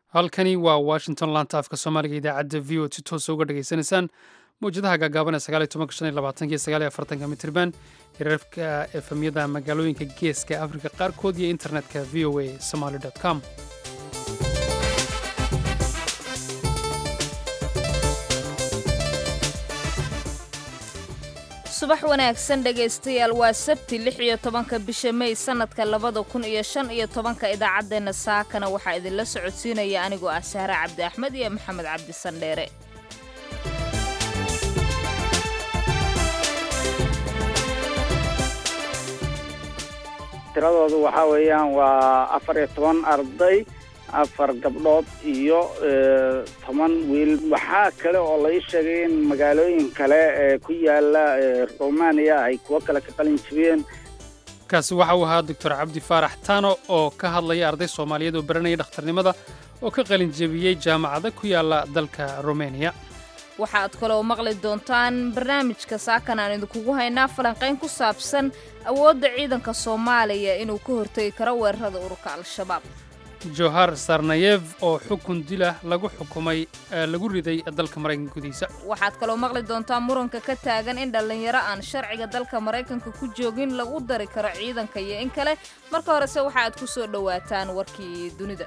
halkani waa washington laanta afka soomaaliga idaacadda v o si toosa uga dhageysanaysaan mawjadaha gaagaaban ee sagaaliyo tobanka shan iyo labaatanka iyo sagaaliyo afartanka mitirban hirarka efemyada magaalooyinka geeska afrika qaarkood iyo internetka v o a somaly com subax wanaagsan dhegaystayaal waa sabti lix iyo tobanka bisha mey sannadka labada kun iyo shan iyo tobanka idaacaddeenna saakana waxaa idinla socodsiinaya anigoo ah sahre cabdi axmed iyo maxamed cabdi sandheere tiradoodu waxaa weeyaan waa afar iyo toban arday afar gabdhood iyo toban wiil waxaa kale oo lai sheegay in magaalooyin kale ee ku yaala romaniya ay kuwo kale ka qalin jibiyeen kaasi waxa uu ahaa doctor cabdi faarax tano oo ka hadlaya arday soomaaliyeed oo baranaya dhakhtarnimada oo ka qalin jebiyey jaamacada ku yaala dalka romaniya waxaad kaloo maqli doontaan barnaamijka saakan aan idinkugu haynaa falanqayn ku saabsan awoodda ciidanka soomaaliya inuu ka hortegi karo weerarada ururka al-shabaab johar sarnayev oo xukun dilah lagu xukumay lagu riday dalka maraykanka gudihiisa waxaad kaloo maqli doontaa muranka ka taagan in dhallinyaro aan sharciga dalka maraykanka ku joogin lagu dari karo ciidanka iyo in kale marka horese waxa aad ku soo dhowaataan warkii dunida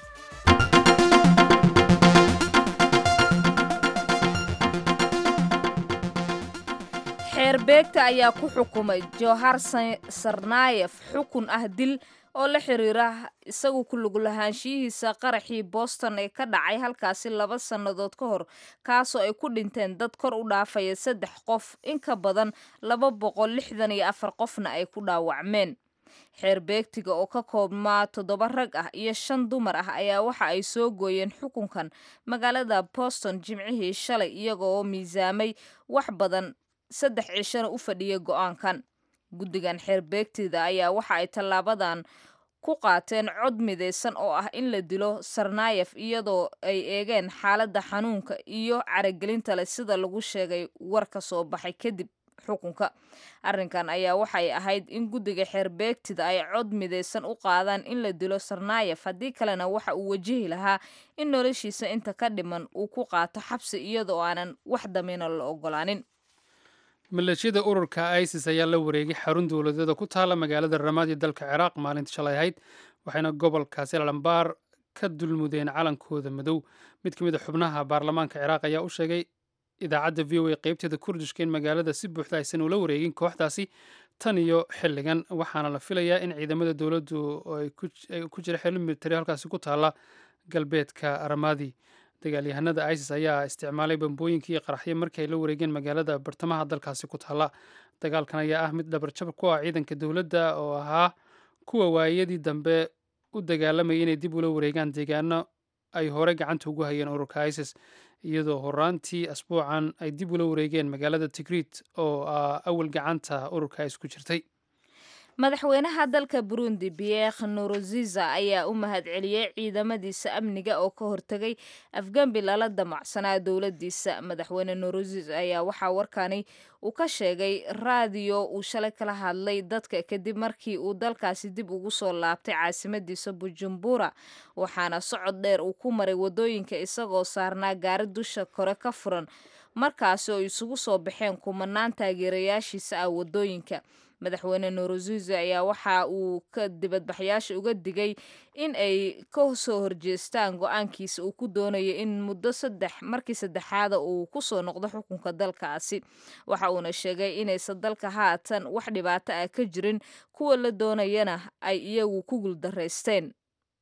xeerbeegta ayaa ku xukumay johar sarnayef xukun ah dil oo la xiriira isagu ku lug lahaanshiyihiisa qaraxii boston ee ka dhacay halkaasi laba sannadood ka hor kaasoo ay ku dhinteen dad kor u dhaafaya saddex qof in ka badan laba boqol lixdan iyo afar qofna ay ku dhaawacmeen xeerbeegtiga oo ka koobmaa toddoba rag ah iyo shan dumar ah ayaa waxa ay soo gooyeen xukunkan magaalada boston jimcihii shalay iyagoo miisaamay wax badan saddex cishana u fadhiyay go'aankan guddigan xeerbeegtida ayaa waxa ay tallaabadan ku qaateen cod midaysan oo ah in la dilo sarnayef iyadoo ay eegeen xaaladda xanuunka iyo caragelinta leh sida lagu sheegay war ka soo baxay kadib xukunka arrinkan ayaa waxay ahayd in guddiga xeerbeegtida ay cod midaysan u qaadaan in la dilo sarnayef haddii kalena waxa uu wajihi lahaa in noloshiisa inta ka dhiman uu ku qaato xabsi iyadoo aanan wax damiina la ogolaanin maleeshiyada ururka isis ayaa la wareegay xarun dowladeeda ku taala magaalada ramaad ee dalka ciraaq maalintii shalay ahayd waxayna gobolkaasi lambaar ka dulmudeen calankooda madow mid ka mid a xubnaha baarlamaanka ciraaq ayaa u sheegay idaacadda v o a qaybteeda kurdishka in magaalada si buuxda aysan ula wareegin kooxdaasi tan iyo xilligan waxaana la filayaa in ciidamada dowladdu ay ku jira xilli militari halkaasi ku taala galbeedka ramaadi dagaalyahanada isis ayaa isticmaalay bambooyinkii iyo qaraxyo markii ay la wareegeen magaalada bartamaha dalkaasi ku taalla dagaalkan ayaa ah mid dhabarjab ku ah ciidanka dowladda oo ahaa kuwa waayadii dambe u dagaalamayay inay dib ula wareegaan deegaano ay hore gacanta ugu hayeen ururka isis iyadoo horaantii asbuucan ay dib ula wareegeen magaalada tigriit oo awal gacanta ururka isis ku jirtay madaxweynaha dalka burundi pierre noroziza ayaa u mahadceliyey ciidamadiisa amniga oo ka hortegay afgembi lala damacsanaa dowladiisa madaxweyne noroziza ayaa waxaa warkani uu ka sheegay raadiyo uu shalay kala hadlay dadka kadib markii uu dalkaasi dib ugu soo laabtay caasimadiisa bujumbura waxaana socod dheer uu ku maray wadooyinka isagoo saarnaa gaari dusha kore ka furan markaasi oo isugu soo baxeen kumanaan taageerayaashiisa ah wadooyinka madaxweyne noroziza ayaa waxa uu ka dibadbaxyaasha uga digay in ay ka soo horjeestaan go-aankiisa uu ku doonayo in muddo saddex markii saddexaada uu kusoo noqdo xukunka dalkaasi waxa uuna sheegay inaysan dalka haatan wax dhibaato ah ka jirin kuwa la doonayana ay iyagu ku guuldaraysteen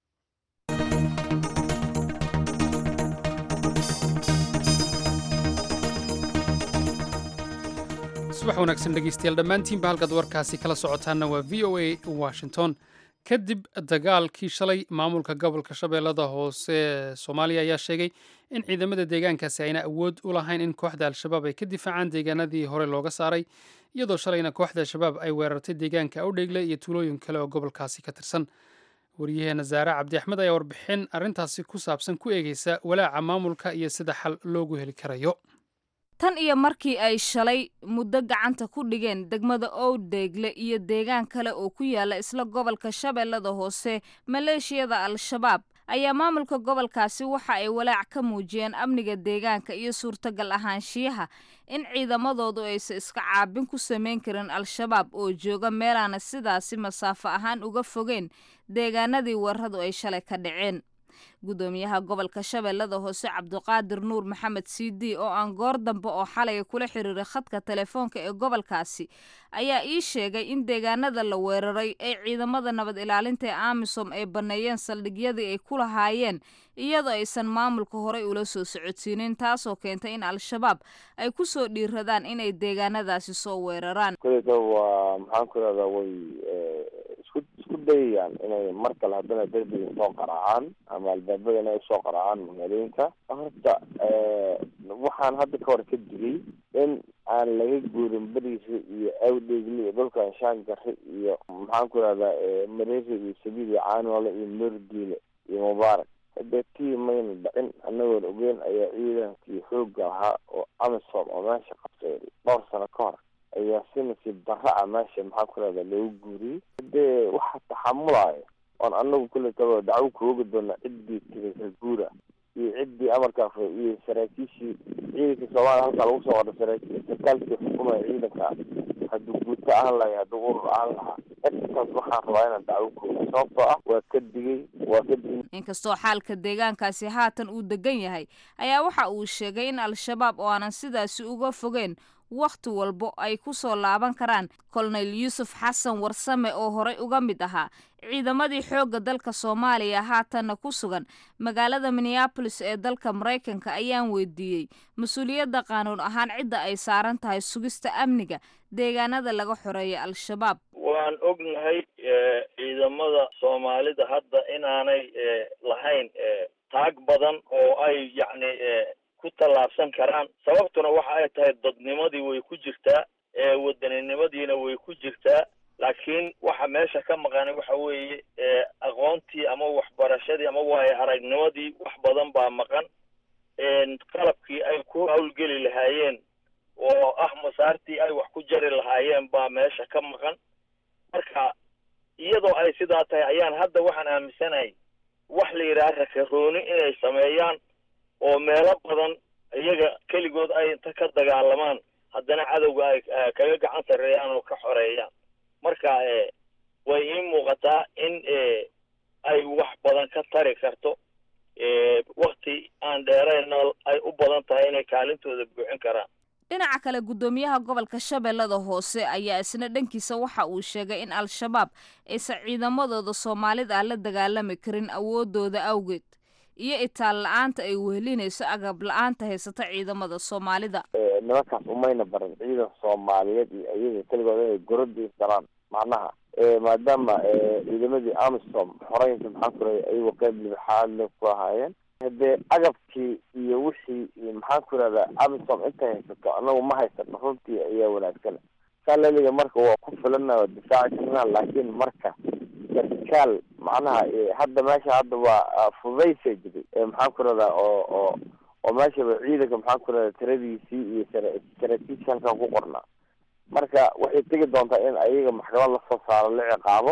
subax wanaagsan dhegeystayaal dhammaantiinba halkaad warkaasi kala socotaanna waa v o a washington kadib dagaalkii shalay maamulka gobolka shabeellada hoose ee soomaaliya ayaa sheegay in ciidamada deegaankaasi ayna awood u lahayn in kooxda al-shabaab ay ka difaacaan deegaanadii hore looga saaray iyadoo shalayna kooxda al-shabaab ay weerartay deegaanka awdheegle iyo tuulooyin kale oo gobolkaasi ka tirsan waryaheena zaare cabdi axmed ayaa warbixin arrintaasi ku saabsan ku eegeysa walaaca maamulka iyo sida xal loogu heli karayo tan iyo markii ay shalay muddo gacanta ku dhigeen degmada owdheegle iyo deegaan kale oo ku yaala isla gobolka shabeellada hoose maleeshiyada al-shabaab ayaa maamulka gobolkaasi waxa ay walaac ka muujiyeen amniga deegaanka iyo suurtagal ahaanshiyaha in ciidamadoodu aysan iska caabin ku samayn karin al-shabaab oo jooga meelaana sidaasi masaafo ahaan uga fogeen deegaanadii weeraradu ay shalay ka dhaceen gudoomiyaha gobolka shabeellada hoose cabdiqaadir nuur maxamed cd oo aan goor dambe oo xalay kula xiriiray khadka telefoonka ee gobolkaasi ayaa ii sheegay in deegaanada la weeraray ay ciidamada nabad ilaalinta ee amisom ay banneeyeen saldhigyadii ay ku lahaayeen iyadoo aysan maamulka horey ula soo socodsiinin taasoo keentay in al-shabaab ay ku soo dhiiradaan inay deegaanadaasi soo weeraraan kuleta waa maxaan ku irahdaa way isku isku dayayaan inay mar kale haddana derbiga soo qaraacaan ama albaabada inay usoo qaraacaan magaalooyinka horta waxaan hadda ka hor ka digay in aan laga guurin beriisa iyo awdheegli iyo dhulkan shaangari iyo maxaan ku irahdaa mareeri iyo sabiid iyo caanoole iyo noordiile iyo mubaarak hadee tii mayna dhicin anagoon ogeyn ayaa ciidankii xoogga ahaa oo amisom oo meesha qabtay dhowr sano ka hor ayaa si nasiib darra ah meesha maxaa ku rahda loogu guuriyey hadee waxa taxamulayo oon anagu kuletaba dacwo kooga doona ciddii tirika guura iyo ciddii amarkaa fay iyo saraakiishii ciidanka soomaaliya halkaa lagu soo wada saraakiil sarkaalkii xukumaya ciidanka hadduu guuto ahaan lahay hadduu urur ahaan lahaa intaas waxaan rabaa inaan dacwo kooga sababtoo ah waa ka digay waa ka digay inkastoo xaalka deegaankaasi haatan uu degan yahay ayaa waxa uu sheegay in al-shabaab oo aanan sidaasi uga fogeen wakhti walbo ay ku soo laaban karaan kolonel yuusuf xasan warsame oo horey uga mid ahaa ciidamadii xoogga dalka soomaaliya haatanna ku sugan magaalada minneabolis ee dalka maraykanka ayaan weydiiyey mas-uuliyadda qaanuun ahaan cidda ay saaran tahay sugista amniga deegaanada laga xoreeya al-shabaab waan ognahay ciidamada soomaalida hadda inaanay lahayn taag badan oo ay yacni ku tallaabsan karaan sababtuna waxa ay tahay dadnimadii way ku jirtaa wadaninimadiina way ku jirtaa laakiin waxa meesha ka maqan waxa weeye aqoontii ama waxbarashadii ama waayo aragnimadii wax badan baa maqan qalabkii ay ku hawlgeli lahaayeen oo ah masaartii ay wax ku jari lahaayeen baa meesha ka maqan marka iyadoo ay sidaa tahay ayaan hadda waxaan aaminsanahay wax la yidhaha rakarooni inay sameeyaan oo meelo badan iyaga keligood ay inta ka dagaalamaan haddana cadowga ay kaga gacan sarreeyaan oo ka xoreeyaan marka way ii muuqataa in ay wax badan ka tari karto wakti aan dheerayna ay u badan tahay inay kaalintooda buuxin karaan dhinaca kale guddoomiyaha gobolka shabeellada hoose ayaa isna dhankiisa waxa uu sheegay in al-shabaab aysan ciidamadooda soomaalida la dagaalami karin awoodooda awgeed iyo itaal la-aanta ay wehelinayso agab la-aanta haysata ciidamada soomaalida nimankaas umayna barin ciidan soomaaliyeed iyo iyaga keligood inay gorodi isdalaan macnaha maadaama ciidamadii amisom xoreynka maxaa ku rahay ayagoo qeyb libxaadle ku ahaayeen hadee agabkii iyo wixii maxaan ku irahdaa amisom intay haysato anagu ma haysano runtii ayaa wanaagsan salaliga marka waa ku filana waa difaaci karnaa laakiin marka sarkaal macnaha hadda meesha hadda waa fudaysa jiray maxaan ku irahdaa oo oo oo meeshaba ciidanka maxaan ku irahdaa tiradiisii iyo saraakiisha halkan ku qornaa marka waxay tegi doontaa in ayaga maxkamad lasoo saaro la ciqaabo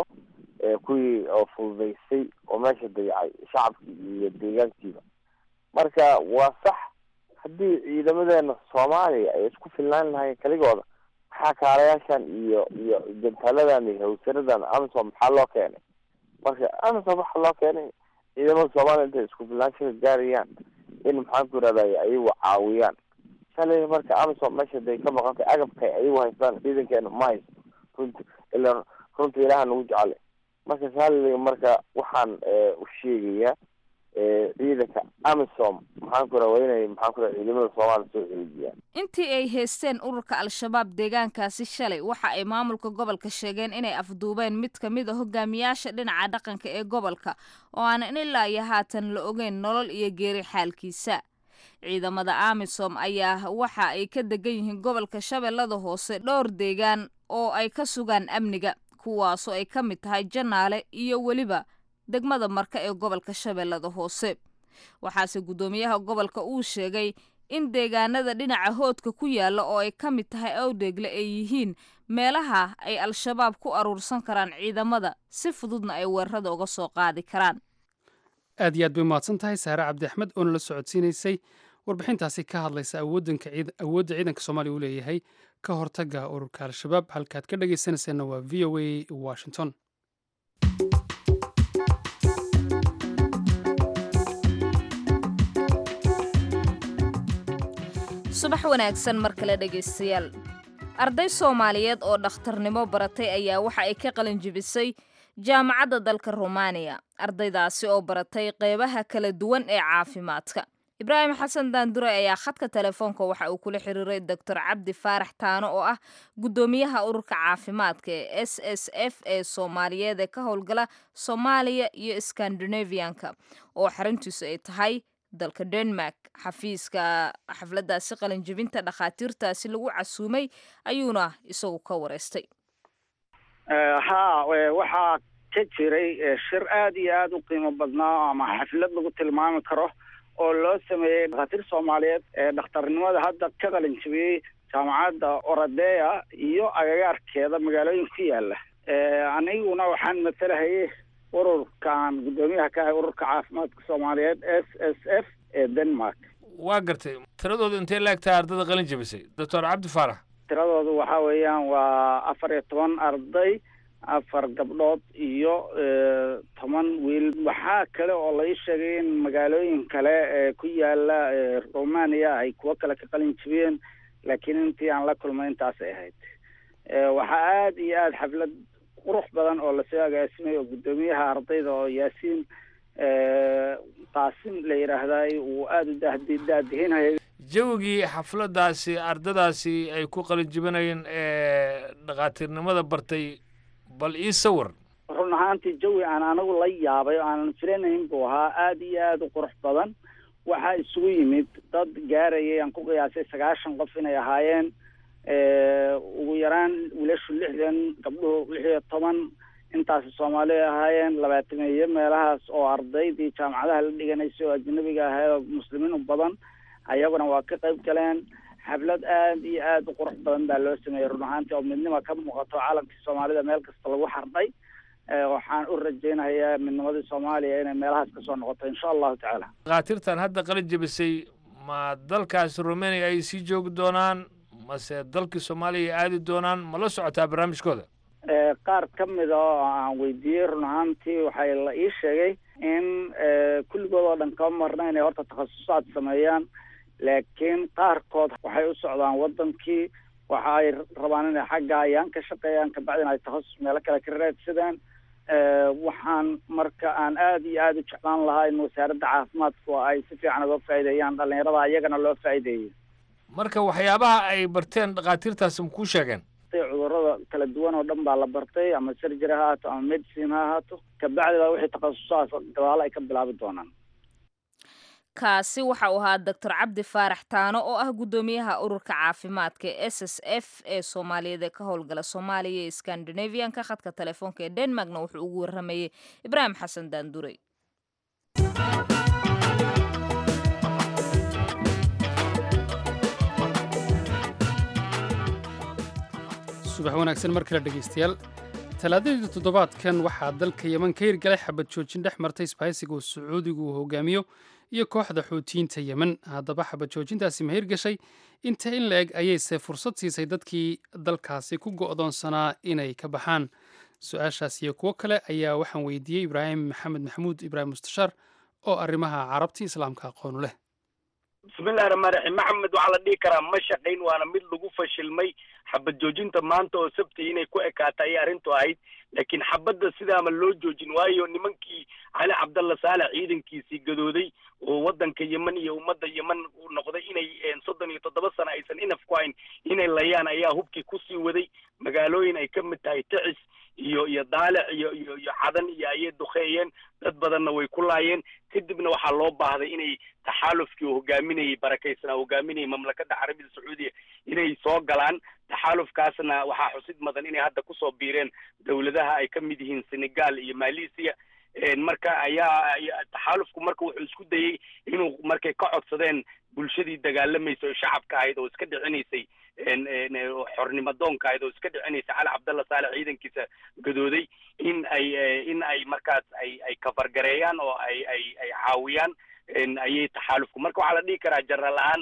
kuwii oo fududaysay oo meesha dayacay shacabkii iyo deegaankiiba marka waa sax haddii ciidamadeena soomaaliya ay isku filnaan lahayen keligooda maxaa kaalayaashan iyo iyo jantaaladan iyo hawsaradan amisom maxaa loo keenay marka amisom waxaa loo keenay ciidamada soomaaliya intay isku filnaanshaha gaarayaan in maxaan ku irahday ayagu caawiyaan shalay marka amisom meesha day ka maqantay agabkay ayagu haystaan ciidankeena ma haysto runti ila runta ilaha nagu jecele marka saaliliga marka waxaan u sheegayaa ciidanka amisom maxaan ku waa inay maxaan ku ciidamada soomaaliya soo ceejiyaan intii ay haysteen ururka al-shabaab deegaankaasi shalay waxa ay maamulka gobolka sheegeen inay afduubeen mid ka mid a hogaamiyaasha dhinaca dhaqanka ee gobolka oo aanan ilaa iyo haatan la ogeyn nolol iyo geeri xaalkiisa ciidamada amisom ayaa waxa ay ka degan yihiin gobolka shabeellada hoose dhowr deegaan oo ay ka sugaan amniga kuwaasoo ay ka mid tahay janaale iyo weliba degmada marka ee gobolka shabeellada hoose waxaase guddoomiyaha gobolka uu sheegay in deegaanada dhinaca hoodka ku yaalla oo ay ka mid tahay awdheegle ay yihiin meelaha ay al-shabaab ku aruursan karaan ciidamada si fududna ay weerarada uga soo qaadi karaan aad iyo aad bay umahadsan tahay saare cabdi axmed oo nala socodsiinaysay warbixintaasi ka hadlaysa awoodda ciidanka soomaaliya uu leeyahay ka hortagga ururka al-shabaab halkaad ka dhegaysanayseena waa v o a washington subax wanaagsan mar kale dhegaystayaal arday soomaaliyeed oo dhakhtarnimo baratay ayaa waxa ay ka qalin jibisay jaamacadda dalka rumaaniya ardaydaasi oo baratay qeybaha kala duwan ee caafimaadka ibraahim xasan daandure ayaa khadka telefoonka waxa uu kula xiriiray doctor cabdi faarax taano oo ah guddoomiyaha ururka caafimaadka ee s s f ee soomaaliyeed ee ka howlgala soomaaliya iyo skandinavianka oo xaruntiisu ay tahay dalka denmark xafiiska xafladdaasi qalinjibinta dhakhaatiirtaasi lagu casuumay ayuuna isagu ka wareystay ha waxaa ka jiray shir aada iyo aada u qiimo badnaa ama xaflad lagu tilmaami karo oo loo sameeyey dhakhaatiir soomaaliyeed ee dhakhtarnimada hadda ka qalin jibiyey jaamacadda oradeya iyo agagaarkeeda magaalooyin ku yaala aniguna waxaan matalahayay ururkaan guddoomiyaha ka ahay ururka caafimaadka soomaaliyeed s s f ee denmark waa gartay tiradooda intee laegtahay ardada qalin jabisay doctor cabdi faarax tiradoodu waxa weeyaan waa afar iyo toban arday afar gabdhood iyo toban wiil waxaa kale oo la ii sheegay in magaalooyin kale ee ku yaala romania ay kuwo kale ka qalin jibiyeen laakiin intii aan la kulmay intaasay ahayd waxaa aada iyo aada xaflad qurux badan oo lasoo agaasimay oo guddoomiyaha ardayda oo yaasiin qaasim la yidhaahday uu aada u daahdi daadihinayay jawigii xafladdaasi ardadaasi ay ku qalin jibinayeen ee dhakhaatiirnimada bartay bal ii sawir run ahaantii jawi aan anagu la yaabay oo aanan filanayn buu ahaa aada iyo aada u qurux badan waxaa isugu yimid dad gaarayay aan ku qiyaasay sagaashan qof inay ahaayeen ugu yaraan wiilashu lixdan gabdhuhu lix iyo toban intaasi soomaali ahaayeen labaatameeyo meelahaas oo ardaydii jaamacadaha la dhiganaysay oo ajnabiga ahayd oo muslimiin u badan ayaguna waa ka qayb galeen xaflad aada iyo aada u qurux badan baa loo sameeyey run ahaantii oo midnima ka muuqato caalamkii soomaalida meel kasta lagu xardhay waxaan u rajaynayaa midnimadii soomaaliya inay meelahaas kasoo noqoto insha allahu tacaala dhakhaatiirtan hadda qalin jabisay ma dalkaasi romania ay sii joogi doonaan mase dalkii soomaaliya aadi doonaan ma la socotaa barnaamijkooda qaar ka mida oo aan weydiiyey run ahaantii waxay la ii sheegay in kulligood oo dhan kama marna inay horta takhasusaad sameeyaan laakiin qaarkood waxay u socdaan wadankii waxa ay rabaan inay xagga ayaan ka shaqeeyaan kabacdina ay takhasus meelo kale ka raadsadaan waxaan marka aan aada iyo aada u jeclaan lahaa in wasaaradda caafimaadku ay si fiican uga faa'iideeyaan dhalinyarada ayagana loo faa'iideeyey marka waxyaabaha ay barteen dhakhaatiirtaasi ma kuu sheegeen cudurada kala duwan oo dhan baa la bartay ama surgery ha ahaato ama medicine ha ahaato kabacdi baa wixii takhasusahaas gadaalo ay ka bilaabi doonaan kaasi waxa uu ahaa doctor cabdi faarax taano oo ah guddoomiyaha ururka caafimaadka ee s s f ee soomaaliyeed ee ka howlgala soomaaliya iyo skandinavianka khadka telefoonka ee denmarkna wuxuu ugu warramayey ibraahim xasan daandurey subax wanaagsan mar kale dhegaystayaal talaadadii toddobaadkan waxaa dalka yeman ka hirgalay xabad joojin dhex martay isbahaysiga uu sacuudigu uu hogaamiyo iyo kooxda xuutiyiinta yemen haddaba xabad joojintaasi ma hirgashay inta in la eg ayayse fursad siisay dadkii dalkaasi ku go'doonsanaa inay ka baxaan su-aashaas iyo kuwo kale ayaa waxaan weydiiyey ibraahim maxamed maxamuud ibraahim mustashaar oo arrimaha carabti islaamka aqoonu leh bismillahi raxmaan raxiim maxamed waxaa la dhihi karaa ma shaqayn waana mid lagu fashilmay xabad joojinta maanta oo sabti inay ku ekaata ayay arrintu ahayd laakiin xabadda sidaama loo joojin waayo nimankii cali cabdalla saalex ciidankiisii gadooday oo waddanka yemen iyo ummadda yemen uu noqday inay soddon iyo toddoba sano aysan inaf ku hayn inay layaan ayaa hubkii kusii waday magaalooyin ay ka mid tahay ticis iyo iyo daalic iyo iyo iyo cadan iyo ayay duqeeyeen dad badanna way ku laayeen kadibna waxaa loo baahday inay taxaalufkii uu hogaaminayay barakaysnaa hogaaminayay mamlakadda carabida sacuudiya inay soo galaan taxaalufkaasna waxaa xusid mudan inay hadda kusoo biireen dowladaha ay ka mid yihiin senegal iyo malaysia marka ayaa taxaalufku marka wuxuu isku dayey inuu markay ka codsadeen bulshadii dagaalamaysa oo shacabka ahayd oo iska dhicinaysay xornimo doonka ahayd oo iska dhicinaysay cali cabdalla saalex ciidankiisa gadooday in ay in ay markaas ay ay kafargareeyaan oo ay ay ay caawiyaan ayay taxaalufku marka waxaa la dhihi karaa jaraal ahaan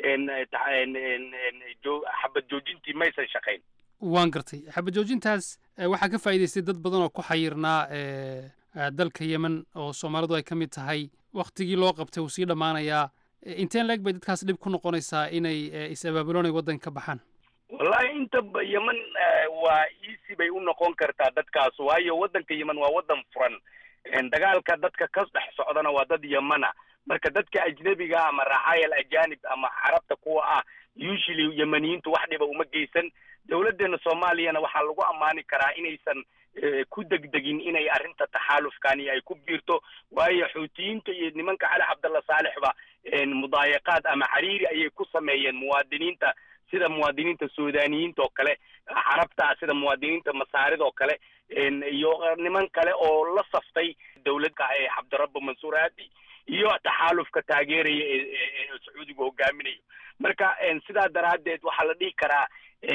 xabad joojintii maysan shaqayn waan gartay xabad joojintaas waxaa ka faa'iidaystay dad badan oo ku xayirnaa dalka yemen oo soomaalidu ay ka mid tahay waktigii loo qabtay uu sii dhammaanayaa inteen leeg bay dadkaas dhib ku noqonaysaa inay is-abaabuloonay waddanka ka baxaan wallahi inta yemen waa easy bay u noqon kartaa dadkaas waayo waddanka yemen waa waddan furan dagaalka dadka ka dhex socdana waa dad yemana marka dadka ajnebiga ama racaayal ajanib ama carabta kuwa ah usually yemaniyiintu wax dhiba uma geysan dowladdeena soomaaliyana waxaa lagu ammaani karaa inaysan ku degdegin inay arrinta taxaalufkani ay ku biirto waayo xuutiyiinta iyo nimanka cali cabdalla saalixba mudaayaqaad ama cariiri ayay ku sameeyeen muwaadiniinta sida muwaadiniinta suudaniyiinta oo kale carabta sida muwaadiniinta masaarida oo kale iyo niman kale oo la saftay dowladda ee cabdirabbi mansuur aadi iyo taxaalufka taageeraya ee sacuudiga hogaaminayo marka sidaa daraaddeed waxaa la dhihi karaa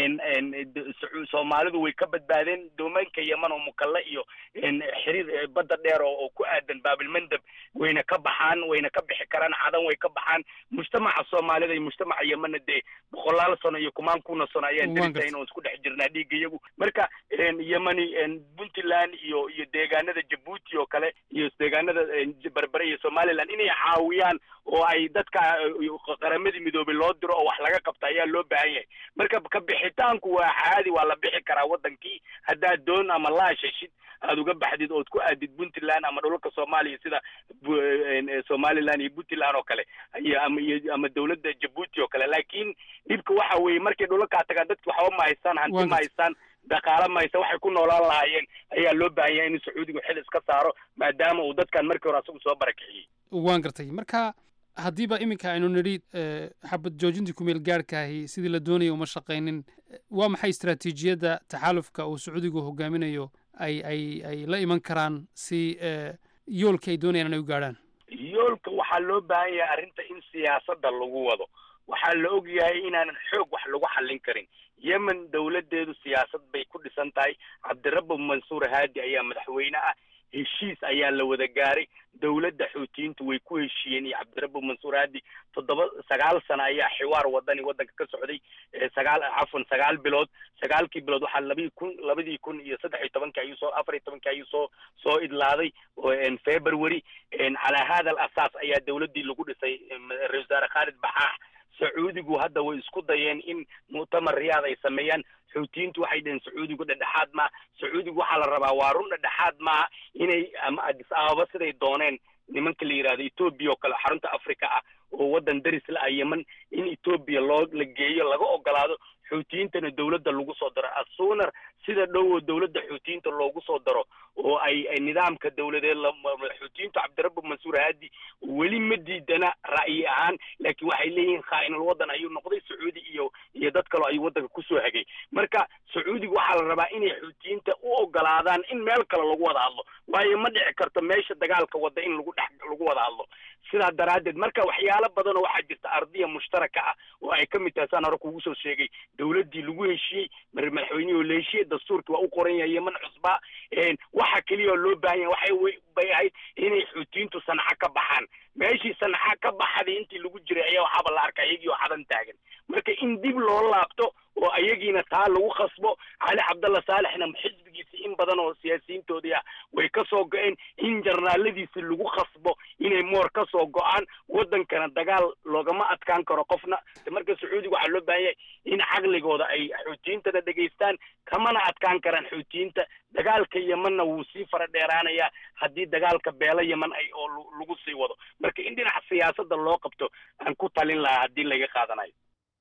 soomaalidu way ka badbaadeen doomaanka yeman oo mukalle iyo xiriir badda dheer oo ku aadan baabilmandab wayna ka baxaan wayna ka bixi karaan cadan way ka baxaan mujtamaca soomaalida iyo mujtamaca yemanna dee boqolaal sano iyo kumaan kuna sano ayaan derisayn oo isku dhex jirnaa dhiigga iyagu marka yemani puntland iyo iyo deegaanada jabuuti oo kale iyo deegaanada berbere iyo somaliland inay caawiyaan oo ay dadka qaramadii midoobay loo diro oo wax laga qabta ayaa loo baahan yahay marka ka bixitaanku waa caadi waa la bixi karaa waddankii haddaad doon ama laashashid aad uga baxdid ood ku aadid puntland ama dhulalka soomaaliya sida somaliland iyo puntland oo kale ama ama dowladda jabuuti oo kale laakiin dhibka waxa weeye markay dhulalkaa tagaan dadki waxba ma haystaan hanti ma haystaan dhaqaala maysa waxay ku noolaan lahaayeen ayaa loo baahan yahay inuu sacuudigu xil iska saaro maadaama uu dadkan markii hore asagu soo barakiciyey waan gartay marka haddiiba iminka aynu nidhi xabad joojintii kumeel gaarhkaahi sidii la doonaya uma shaqaynin waa maxay istaraatiijiyadda taxaalufka uu sacuudigu hogaaminayo ay ay ay la iman karaan si yoolka ay doonayaan inay u gaadhaan yoolka waxaa loo baahan yahay arrinta in siyaasadda lagu wado waxaa la og yahay inaanan xoog wax lagu xallin karin yemen dowladdeedu siyaasad bay ku dhisan tahay cabdirabbi mansuur haadi ayaa madaxweyne ah heshiis ayaa la wada gaaray dowladda xuutiyiintu way ku heshiiyeen iyo cabdirabbi mansuur haadi toddoba sagaal sano ayaa xiwaar wadani waddanka ka socday sagaal cafwan sagaal bilood sagaalkii bilood waxaa labii kun labadii kun iyo saddex iyo tobankii ayuu soo afar iyo tobankii ayuu soo soo idlaaday february calaa hada al asaas ayaa dowladdii lagu dhisay ra-isul wasaare khaalid baxaax sacuudigu hadda way isku dayeen in mu'tamar riyaad ay sameeyaan xuutiyiintu waxay dhaheen sacuudigu dhedhexaad maa sacuudigu waxaa la rabaa waa run dhedhexaad maaha inay ama adis ababa siday dooneen nimanka la yidhahdo etoobiya oo kale xarunta africa ah oo waddan daris la ah yeman in etoobiya loo la geeyo laga ogolaado xuutiyiintana dowladda lagu soo daro asuunar sida dhow oo dowladda xuutiyiinta loogu soo daro oo ay ay nidaamka dowladeed xuutiyiintu cabdirabbi mansuur haadi weli ma diidana ra'yi ahaan laakiin waxay leeyihiin khaa'inul waddan ayuu noqday sacuudi iyo iyo dad kaloo ayuu waddanka kusoo hagay marka sacuudiga waxaa la rabaa inay xuutiyiinta u ogolaadaan in meel kale lagu wada hadlo waayo ma dhici karto meesha dagaalka wadda in lagu dhex lagu wada hadlo sidaa daraaddeed marka waxyaalo badan oo waxaa jirta ardiya mushtaraka ah oo ay ka mid tahay saan hore kugu soo sheegay dowladdii lagu heshiiyey madaxweynihii oo la heshiiyey dastuurkii waa u qoran yahay yeman cusbaa waxa keliya oo loo baahan yahay waxay bay ahayd inay xuutiyiintu sanca ka baxaan meeshii sanca ka baxday intii lagu jiray ayaa waxaaba la arkay iyagii oo xadan taagan marka in dib loo laabto oo ayagiina taa lagu khasbo cali cabdalla saalixna xisbigiisi in badan oo siyaasiyiintoodii ah way ka soo go-een in jarnaaladiisi lagu khasbo inay moor ka soo go-aan waddankana dagaal loogama adkaan karo qofna marka sacuudiga waxaa loo baahan yahay in caqligooda ay xuutiyiintana dhegaystaan kamana adkaan karaan xuutiyiinta dagaalka yemanna wuu sii fara dheeraanayaa haddii dagaalka beelo yeman ay oo lagu sii wado marka in dhinaca siyaasadda loo qabto aan ku talin lahaa haddii laga qaadanayo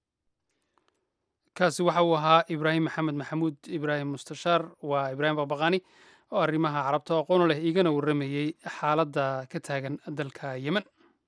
kaasi waxa uu ahaa ibraahim maxamed maxamuud ibraahim mustashaar waa ibraahim baqbaqaani oo arrimaha carabta aqoon leh igana warramayey xaaladda ka taagan dalka yemen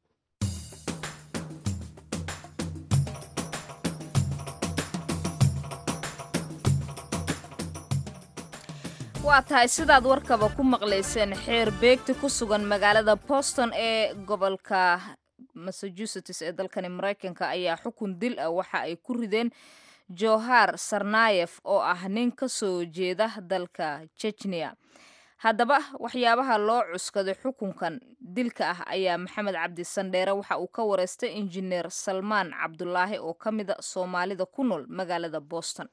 waa tahay sidaad warkaba ku maqlayseen xeer beegti ku sugan magaalada boston ee gobolka massachusetts ee dalkani maraykanka ayaa xukun dil ah waxa ay ku rideen johar sarnayef oo ah nin ka soo jeeda dalka jejniya haddaba waxyaabaha loo cuskaday xukunkan dilka ah ayaa maxamed cabdi sandheere waxa uu ka wareystay injineer salmaan cabdulaahi oo ka mida soomaalida ku nool magaalada boston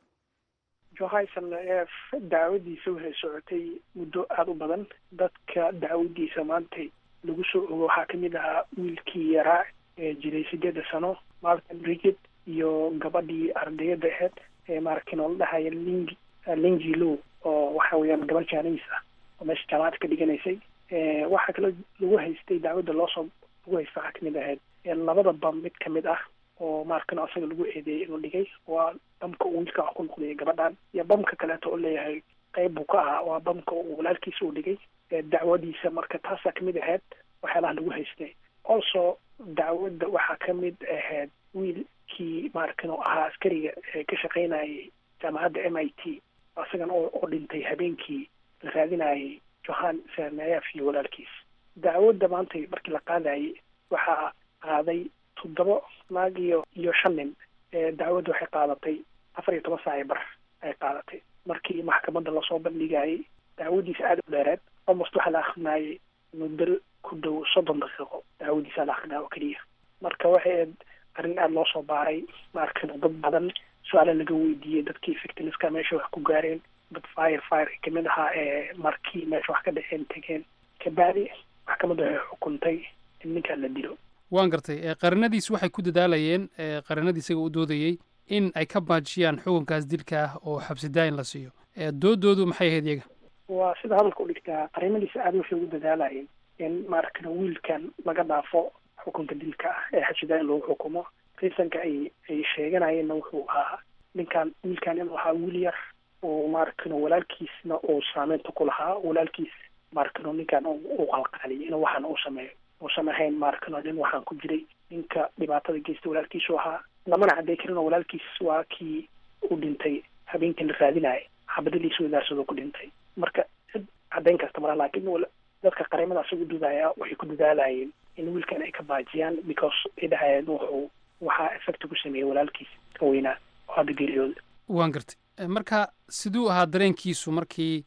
johayson daawadiisa waxay socotay muddo aada u badan dadka daawadiisa maanta lagu soo ogo waxaa kamid ahaa wiilkii yaraa ee jiray sideeda sano malcolm rigid iyo gabadhii ardayada aheyd ee maaragtay oo la dhahaya ling lingi low oo waxa weeyaan gabar jaaniis ah oo meesha jaamacad ka dhiganaysay waxaa kaloo lagu haystay daawada loosoo lagu haysta waxaa kamid ahayd labada bam mid kamid ah oo maarkan asaga lagu eedeeyay inuu dhigay waa bamka uu wiilka wax ku noqdayay gabadhan iyo bamka kaleeto oo leeyahay qayb buu ka ahaa waa bamka uu walaalkiisa uu dhigay dacwadiisa marka taasaa kamid ahayd waxyaalaha lagu haystay also dacwadda waxaa kamid ahayd wiilkii maarkan oo ahaa askariga ee ka shaqaynayay jaamacadda m i t isagan oo dhintay habeenkii la raadinayay johan sarnayaf iyo walaalkiis dacwadda maanta markii la qaadayay waxaa qaaday toddoba naag iyo iyo shan nin dacwadda waxay qaadatay afar iyo toban saac bar ay qaadatay markii maxkamadda lasoo bandhigayay dacwadiisa aada u dheereed almost waxaa la akrinayay muddo ku dhow soddon daqiiqo dacwadiisa la akrinaya oo keliya marka waxay ahayd arrin aada loo soo baaray maarkan dad badan su-aala laga weydiiyey dadkii victimska meesha wax ku gaareen dad fire fire kamid ahaa ee markii meesha wax ka dhexeen tegeen kabacdi maxkamadda waxay xukuntay in ninkaan la dilo waan gartay qarinadiis waxay ku dadaalayeen qarinadii isaga u doodayey in ay ka baajiyaan xukunkaas dilka ah oo xabsidaayin la siiyo doodoodu maxay ahayd iyaga waa sida hadalka u dhigtaa qarinadiisa aada waxay ugu dadaalayeen in maaragtana wiilkan laga dhaafo xukunka dilka ah ee xabsidaayin lagu xukumo riisanka ay ay sheeganayeenna wuxuu ahaa ninkan wiilkan inuu ahaa wiil yar oo maaragtano walaalkiisna uu saameynta ku lahaa walaalkiis maaragtano ninkan uu qalqaaliyay inuu waxaan uu sameeyo uusan ahayn maaragtano nin waxaan ku jiray ninka dhibaatada geysta walaalkiisu ahaa lamana cadday karinoo walaalkiis waa kii u dhintay habeenkii la raadinaya xabadadiisa wadaarsado ku dhintay marka cid caddayn kasta mala laakiin dadka qareemada asaga u dudaya waxay ku dadaalayeen in wiilkan ay ka baajiyaan because ay dhahayeen wuxuu waxaa effect ku sameeyey walaalkiis ka weynaa oo hadda geeriyooda waan gartay marka siduu ahaa dareenkiisu markii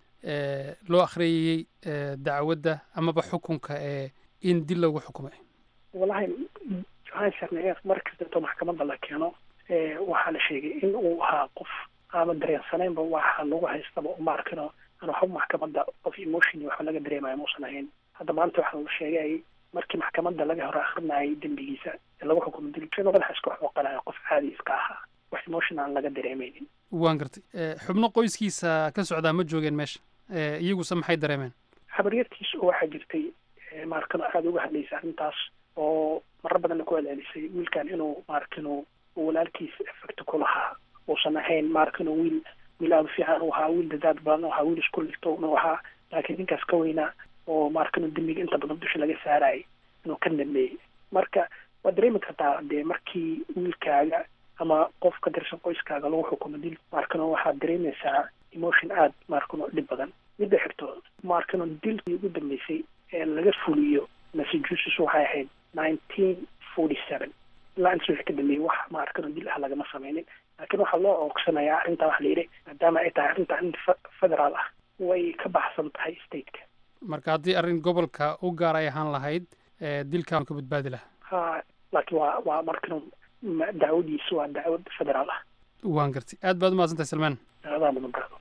loo akhriyayey dacwadda amaba xukunka ee in dil lagu xukumay wallahi johan sarneef mar kastato maxkamadda la keeno waxaa la sheegay in uu ahaa qof aama dareensanaynba waxa lagu haystaba uma arkino aan waxba maxkamadda qof emotion waxba laga dareemayo muusan ahayn hadda maanta waxaa la sheegay markii maxkamadda laga hore akrinayay dembigiisa ee lagu xukumo dil inuu madaxa iska xooqanayo qof caadi iska ahaa wax emotion aan laga dareemeynin waan gartay xubno qoyskiisa ka socdaa ma joogeen meesha iyaguse maxay dareemeen habaryartiis oo waxaa jirtay maarkano aada uga hadlaysay arrintaas oo marar badanna ku celcelisay wiilkan inuu maarkano walaalkiis effect ku lahaa uusan ahayn maarkano wiil wiil aada u fiican u ahaa wiil dadaad badan u ahaa wiil isku ligto u ahaa laakiin ninkaas ka weynaa oo maarkano dembiga inta badan dusha laga saarayay inuu ka dhameeyey marka waad dareemi kartaa dee markii wiilkaaga ama qof ka tirsan qoyskaaga lagu xukumo dil maarkano waxaad dareemaysaa emotion aada maarkano dhib badan midda xigto maarkano dilkii ugu dambeysay ee laga fuliyo massachusetts waxay ahayd nineteen forty seven ilaa intaas wixii ka dambeeyey wax maarkano dil ah lagama sameynin laakiin waxaa loo oogsanayaa arrintaa waxa la yidhi maadaama ay tahay arrinta arrin federaal ah way ka baxsan tahay stateka marka haddii arrin gobolka u gaar ay ahaan lahayd dilkaan ka badbaadi lahaa ha laakiin waa waa markano dacwadiisu waa dacwad federaal ah waan gartay aad baad umahadsantahay salmaan adaa mudan baado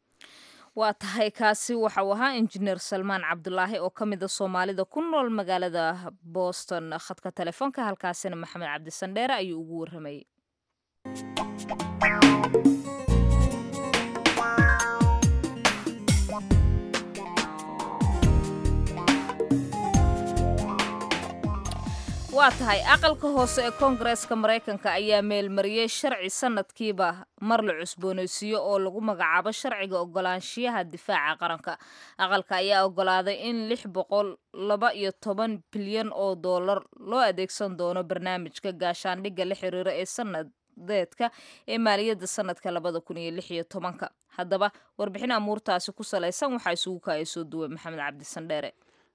waa tahay kaasi waxa uu ahaa injineer salmaan cabdulaahi oo ka mid a soomaalida ku nool magaalada boston khadka telefoonka halkaasina maxamed cabdisandheere ayuu ugu warramayay waa tahay aqalka hoose ee koongareeska maraykanka ayaa meelmariyey sharci sanadkiiba mar la cusboonaysiiyo oo lagu magacaabo sharciga ogolaanshiyaha difaaca qaranka aqalka ayaa ogolaaday in lix boqol laba iyo toban bilyan oo dollar loo adeegsan doono barnaamijka gaashaandhigga la xiriira ee sanadeedka ee maaliyadda sanadka labada kun iyo lix iyo tobanka haddaba warbixin amuurtaasi ku salaysan waxaa isugu kaaya soo duway maxamed cabdisandheere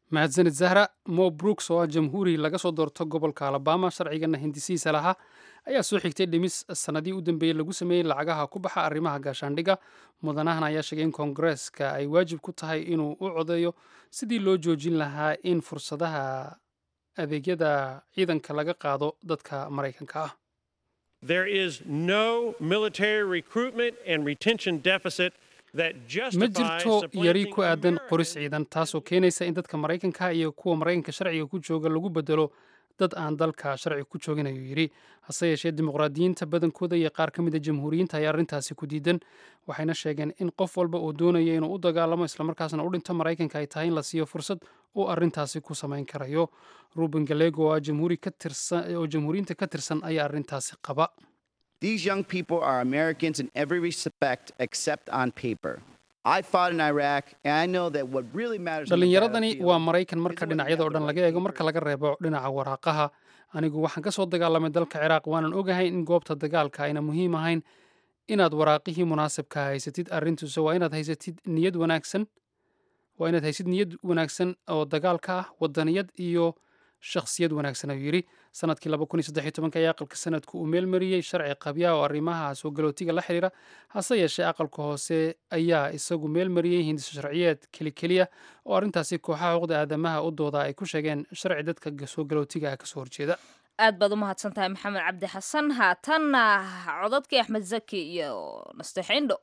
mahadsanid zahra mo brooks oo ah jamhuuri laga soo doorto gobolka alabama sharcigana hindisihiisa lahaa ayaa soo xigtay dhimis sanadii u dambeeyey lagu sameeyey lacagaha ku baxa arrimaha gaashaandhigga mudanahan ayaa sheegay in koongareeska ay waajib ku tahay inuu u codeeyo sidii loo joojin lahaa in fursadaha adeegyada ciidanka laga qaado dadka maraykanka ah There is no military recruitment and retention deficit that ma justifies jirto yari ku aadan qoris ciidan taasoo keenaysa in dadka maraykanka iyo kuwa maraykanka sharciga ku jooga lagu bedelo dad aan dalka sharciga ku joogin ayuu yidhi hase yeeshee dimuqraadiyiinta badankooda iyo qaar ka mid a jamhuuriyiinta ayaa arrintaasi ku diidan waxayna sheegeen in qof walba oo doonaya inuu u dagaalamo islamarkaasna u dhinto maraykanka ay tahay in la siiyo fursad uu arrintaasi ku samayn karayo ruben galego oo ah jamhuuri ka tirsan oo jamhuuriyiinta ka tirsan ayaa arrintaasi qaba These young people are Americans in every respect except on paper. I fought in Iraq, and I know that what really matters. on the dhallinyaradani battlefield waa maraykan marka dhinacyada oo dhan laga eego marka laga reebo dhinaca waraaqaha anigu waxaan ka soo dagaalamay dalka ciraaq waanan ogahay in goobta dagaalka ayna muhiim ahayn inaad waraaqihii munaasibka haysatid arrintuuse waa inaad haysatid niyad wanaagsan waa inaad haysid niyad wanaagsan oo dagaalka ah wadaniyad iyo shakhsiyad wanaagsan ayuu yidhi sanadkii laba kun iyo saddex iyo tobanka ayaa aqalka sanadku uu meelmariyey sharci qabya oo arrimaha soo galootiga la xiriira hase yeeshee aqalka hoose ayaa isagu meelmariyey hindiso sharciyeed kelikeliya oo arrintaasi kooxaha xuquuqda aadamaha u dooda ay ku sheegeen sharci dadka soo galootiga ah kasoo horjeeda aad baad u mahadsan tahay maxamed cabdi xasan haatanna codadkii axmed zaki iyo nasteexindho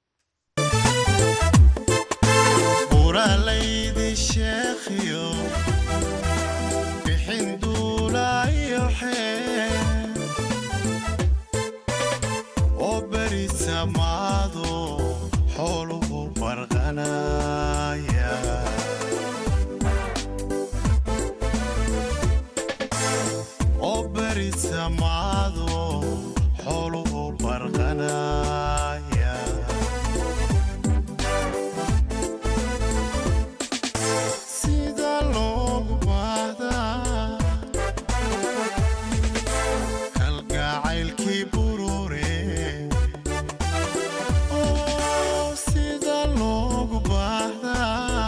buralaydi sheekhiyo bixin duulayo xeen oo beri samaado xooluhu farqanaya oo beri samaado xooluhu farqanaya sida loogu baahdaa kalgacaylkii burure oo sida loogu baahdaa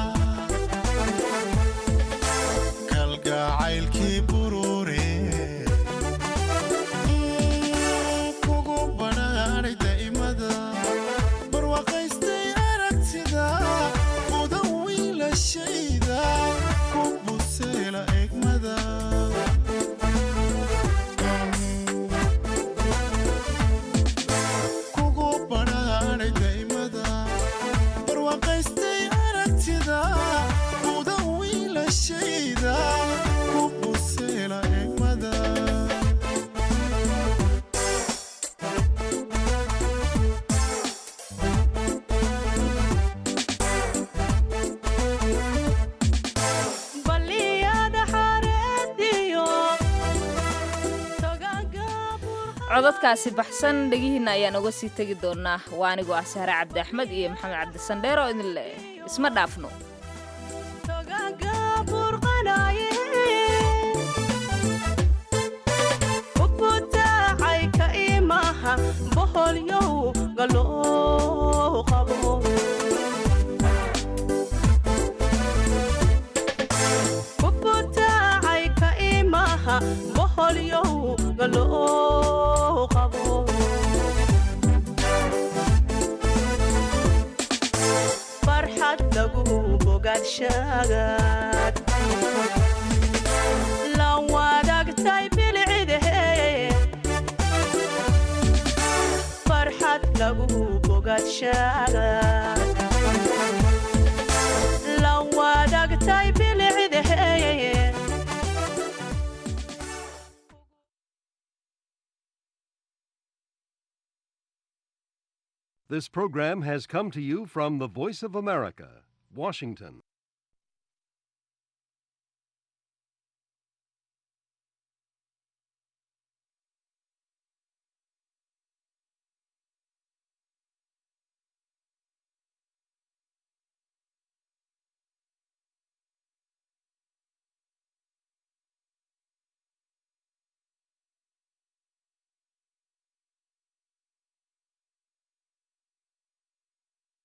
kalgacaylkii burure kugu badhaadhay daa'imada barwaaqaystay aragtida mudan wiilashayda ku buseela egmada kugu badhaadhay daa'imada barwaaqaystay aragtida mudan wiilashayda ku buseela egmada codadkaasi baxsan dhegihiinna ayaan uga sii tegi doonaa waa anigoo ah sahre cabdi axmed iyo maxamed cabdi sandheer oo idin leh isma dhaafno ubutaacay ka imaha boholyow galoo qabo ubutaacay ka imaha boholyow galoo qabo farxad lagu bogaadshagaad la wadaagtay bilcidahe farxad lagu bogaadshagaad la wadaagtay bilcidahe This program has come to you from the Voice of America, Washington.